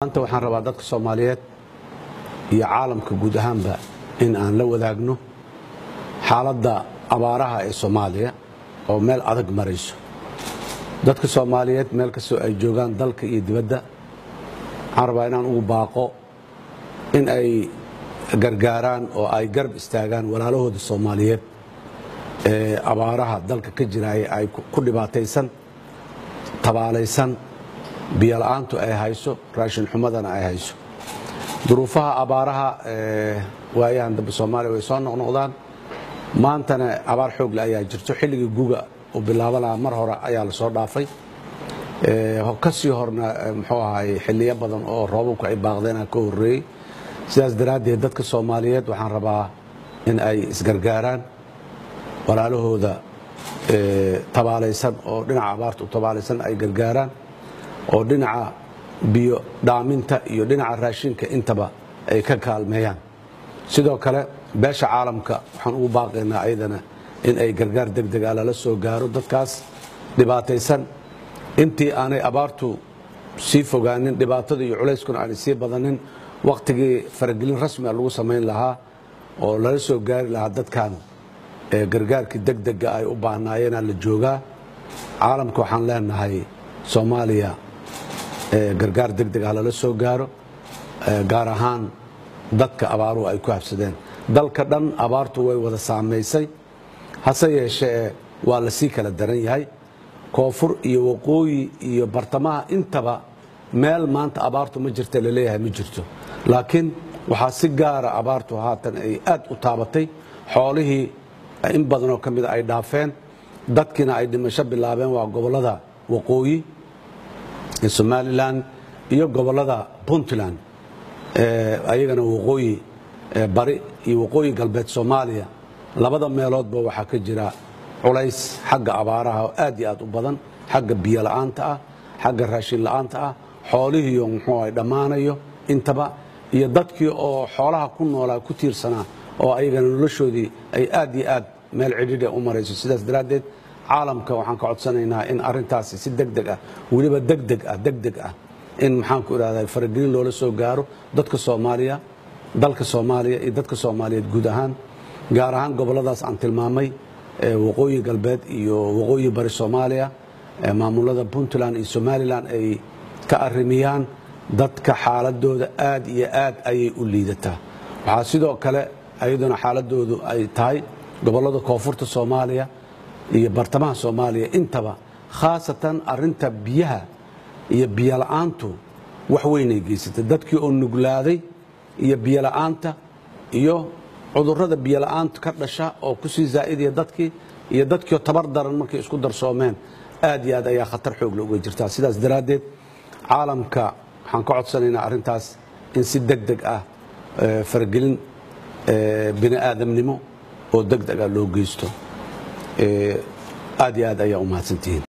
maanta waxaan rabaa dadka soomaaliyeed iyo caalamka guud ahaanba in aan la wadaagno xaaladda abaaraha ee soomaaliya oo meel adag marayso dadka soomaaliyeed meel kastoo ay joogaan dalka iyo dibadda waxaan rabaa inaan ugu baaqo in ay gargaaraan oo ay garab istaagaan walaalahooda soomaaliyeed ee abaaraha dalka ka jiraaya ay ku dhibaataysan tabaalaysan biyola'aantu ay hayso raashin xumadana ay hayso duruufaha abaaraha waayahan dambe soomaaliya way soo noqnoqdaan maantana abaar xoogle ayaa jirto xilligii guga uu bilaabanaa mar hore ayaa lasoo dhaafay kasii horna muxuu ahay xiliyo badan oo roobabku ay baaqdeenaa ka horeeyey sidaas daraaddeed dadka soomaaliyeed waxaan rabaa in ay isgargaaraan walaalahooda tabaalaysan oo dhinaca abaarta u tabaalaysan ay gargaaraan oo dhinaca biyo dhaaminta iyo dhinaca raashinka intaba ay ka kaalmeeyaan sidoo kale beesha caalamka waxaan ugu baaqaynaa ayadana in ay gargaar degdeg ah lala soo gaaro dadkaas dhibaataysan intii aanay abaartu sii fogaanin dhibaatada iyo culayskuna aanay sii badanin wakhtigii faragelin rasmia lagu samayn lahaa oo lala soo gaari lahaa dadkan gargaarkii degdega ay u baahnaayeenaa la joogaa caalamka waxaan leenahay soomaaliya gargaar degdeg ah lala soo gaaro gaar ahaan dadka abaaruhu ay ku habsadeen dalka dhan abaartu way wada saamaysay hase yeeshee waa la sii kala daran yahay koonfur iyo waqooyi iyo bartamaha intaba meel maanta abaartu ma jirta laleeyahay ma jirto laakiin waxaa si gaara abaartu haatan ay aad u taabatay xoolihii in badanoo ka mida ay dhaafeen dadkiina ay dhimasho bilaabeen waa gobollada waqooyi ee somalilan iyo gobollada puntland ayagana waqooyi bari iyo waqooyi galbeed soomaaliya labada meeloodba waxaa ka jira culays xagga abaaraha oo aad iyo aad u badan xagga biyo la'aanta ah xagga raashin la'aanta ah xoolihiiyo muxuu ay dhammaanayo intaba iyo dadkii oo xoolaha ku noolaa ku tiirsanaa oo ayagana noloshoodii ay aad iyo aad meel cidhidha u marayso sidaas daraaddeed caalamka waxaan ka codsanaynaa in arintaasi si degdeg ah weliba degdeg ah degdeg ah in maxaanku idhahda faragelin loola soo gaaro dadka soomaaliya dalka soomaaliya iyo dadka soomaaliyeed guud ahaan gaar ahaan gobolladaas aan tilmaamay waqooyi galbeed iyo waqooyi bari soomaaliya maamulada puntland iyo somalilan ay ka arimiyaan dadka xaaladooda aad iyo aad ayay u liidataa waxaa sidoo kale ayaduna xaaladoodu ay tahay gobollada koonfurta soomaaliya iyo bartamaha soomaaliya intaba khaasatan arinta biyaha iyo biyola'aantu wax weynay geysatay dadkii oo nuglaaday iyo biyola'aanta iyo cudurrada biyola'aanta ka dhasha oo kusii zaa'idaya dadkii iyo dadkiioo tabar daran markay isku darsoomeen aad iyo aad ayaa khatar xoogle uga jirtaa sidaas daraaddeed caalamka waxaan ka codsanaynaa arrintaas in si deg deg ah faragelin bini aadamnimo oo deg deg ah loo geysto aad iyo aad ayaa u mahadsantihiin